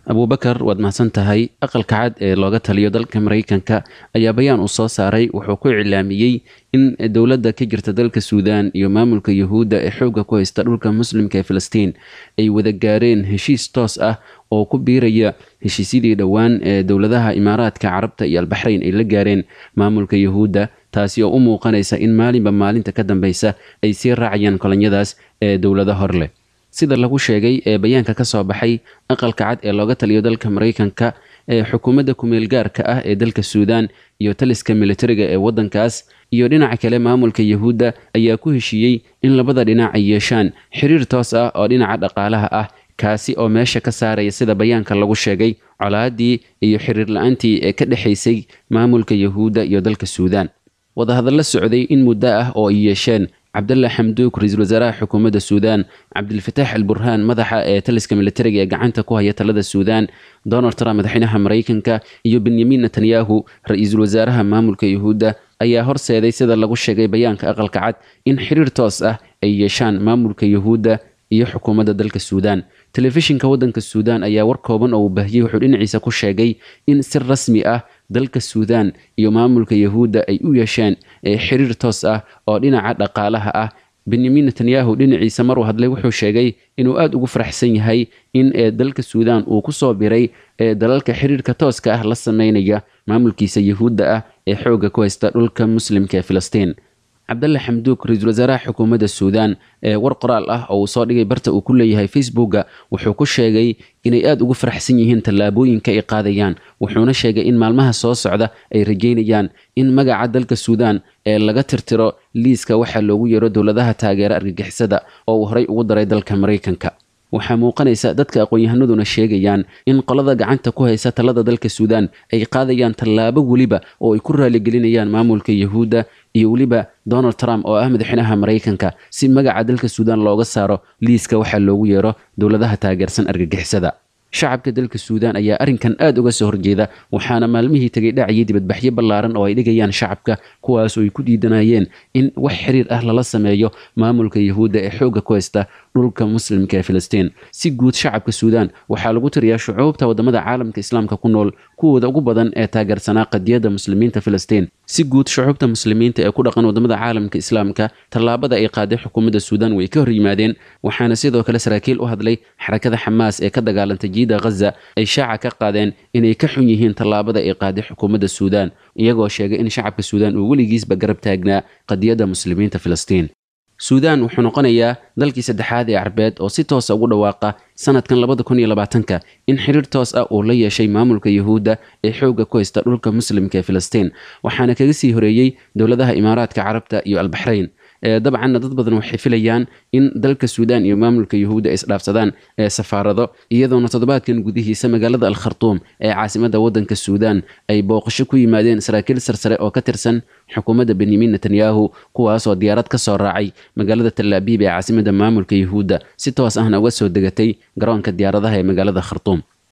abuubakar waad mahadsan tahay aqalka cad ee looga taliyo dalka maraykanka ayaa bayaan uu soo saaray wuxuu ku iclaamiyey in dowladda ka jirta dalka suudaan iyo maamulka yuhuudda ee xoogga ku haysta dhulka muslimka ee filistiin ay wada gaareen heshiis toos ah oo ku biiraya heshiisyadii dhowaan ee dowladaha imaaraadka carabta iyo albaxrayn ay la gaareen maamulka yuhuudda taasi oo u muuqanaysa in maalinba maalinta ka dambeysa ay sii raacayaan kolonyadaas ee dowlado hor leh sida lagu sheegay ee bayaanka ka soo baxay aqalka cad ee looga taliyo dalka maraykanka ee xukuumadda kumeel gaarka ah ee dalka suudaan iyo taliska militariga ee waddankaas iyo dhinaca kale maamulka yuhuudda ayaa ku heshiiyey in labada dhinac ay yeeshaan xiriir toos ah oo dhinaca dhaqaalaha ah kaasi oo meesha ka saaraya sida bayaanka lagu sheegay colaadii iyo xiriir la-aantii ee ka dhexaysay maamulka yuhuudda iyo dalka suudaan wadahadalla socday in muddo ah oo ay yeesheen cabdalla xamduuk ra-iisul wasaaraha xukuumadda suudaan cabdilfataax al burhaan madaxa ee taliska militariga ee gacanta ku haya talada suudaan donald trump madaxweynaha maraykanka iyo benyamin netanyahu ra-iisul wasaaraha maamulka yuhuudda ayaa horseeday sida lagu sheegay bayaanka aqalka cad in xiriir toos ah ay yeeshaan maamulka yuhuudda iyo xukuumadda dalka suudaan telefishinka waddanka suudaan ayaa war kooban oo uu baahiyey wuxuu dhinaciisa ku sheegay in si rasmi ah dalka suudaan iyo maamulka yuhuudda ay u yeesheen xiriir toos ah oo dhinaca dhaqaalaha ah benyamin netanyahu dhinaciisa maruu hadlay wuxuu sheegay inuu aada ugu faraxsan yahay in dalka suudaan uu kusoo biray dalalka xiriirka tooska ah la sameynaya maamulkiisa yuhuudda ah ee xoogga ku haysta dhulka muslimka ee filistiin cabdalle xamduuk ra-iisul wasaaraha xukuumadda suudaan ee war qoraal ah oo uu soo dhigay barta uu ku leeyahay facebooka wuxuu ku sheegay inay aada ugu faraxsan yihiin tallaabooyinka ay qaadayaan wuxuuna sheegay in maalmaha soo socda ay rajeynayaan in magaca dalka suudaan ee laga tirtiro liiska waxaa loogu yeero dowladaha taageera argagixisada oo uu horey ugu daray dalka maraykanka waxaa muuqanaysa dadka aqoon-yahanaduna sheegayaan in qolada gacanta ku haysa talada dalka suudaan ay qaadayaan tallaabo weliba oo ay ku raaligelinayaan maamulka yuhuudda iyo weliba donald trump oo ah madaxweynaha maraykanka si magaca dalka suudaan looga saaro liiska waxaa loogu yeero dowladaha taageersan argagixisada shacabka dalka suudaan ayaa arrinkan aada uga soo horjeeda waxaana maalmihii tegay dhacayay dibadbaxyo ballaaran oo ay dhigayaan shacabka kuwaasoo ay ku diidanayeen in wax xiriir ah lala sameeyo maamulka yuhuudda ee xoogga ku haysta dhulka muslimka ee filistiin si guud shacabka suudaan waxaa lagu tiriyaa shucuubta wadamada caalamka islaamka ku nool kuwooda ugu badan ee taageersanaa qadiyadda muslimiinta filistiin si guud shucuubta muslimiinta ee ku dhaqan wadamada caalamka islaamka tallaabada ay qaaday xukuumadda suudaan way ka hor yimaadeen waxaana sidoo kale saraakiil u hadlay xarakada xamaas ee ka dagaalantay jiida ghaza ay shaaca ka qaadeen inay ka xun yihiin tallaabada ay qaaday xukuumadda suudaan iyagoo sheegay in shacabka suudaan uu weligiisba garab taagnaa qadiyadda muslimiinta filistiin suudaan wuxuu noqonayaa dalkii saddexaad ee carbeed oo si toosa ugu dhawaaqa sanadkan labada kun iyo labaatanka in xiriir toos ah uu la yeeshay maamulka yuhuudda ee xoogga ku haysta dhulka muslimka ee filistiin waxaana kaga sii horeeyey dowladaha imaaraadka carabta iyo albaxrayn dabcanna dad badan waxay filayaan in dalka suudaan iyo maamulka yuhuudda ay isdhaafsadaan safaarado iyadoona toddobaadkan gudihiisa magaalada al khartuum ee caasimadda waddanka suudaan ay booqasho ku yimaadeen saraakiil sarsare oo ka tirsan xukuumadda benyamin netanyahu kuwaasoo diyaarad ka soo raacay magaalada talaabiib ee caasimadda maamulka yuhuudda si toos ahna uga soo degatay garoonka diyaaradaha ee magaalada khartuum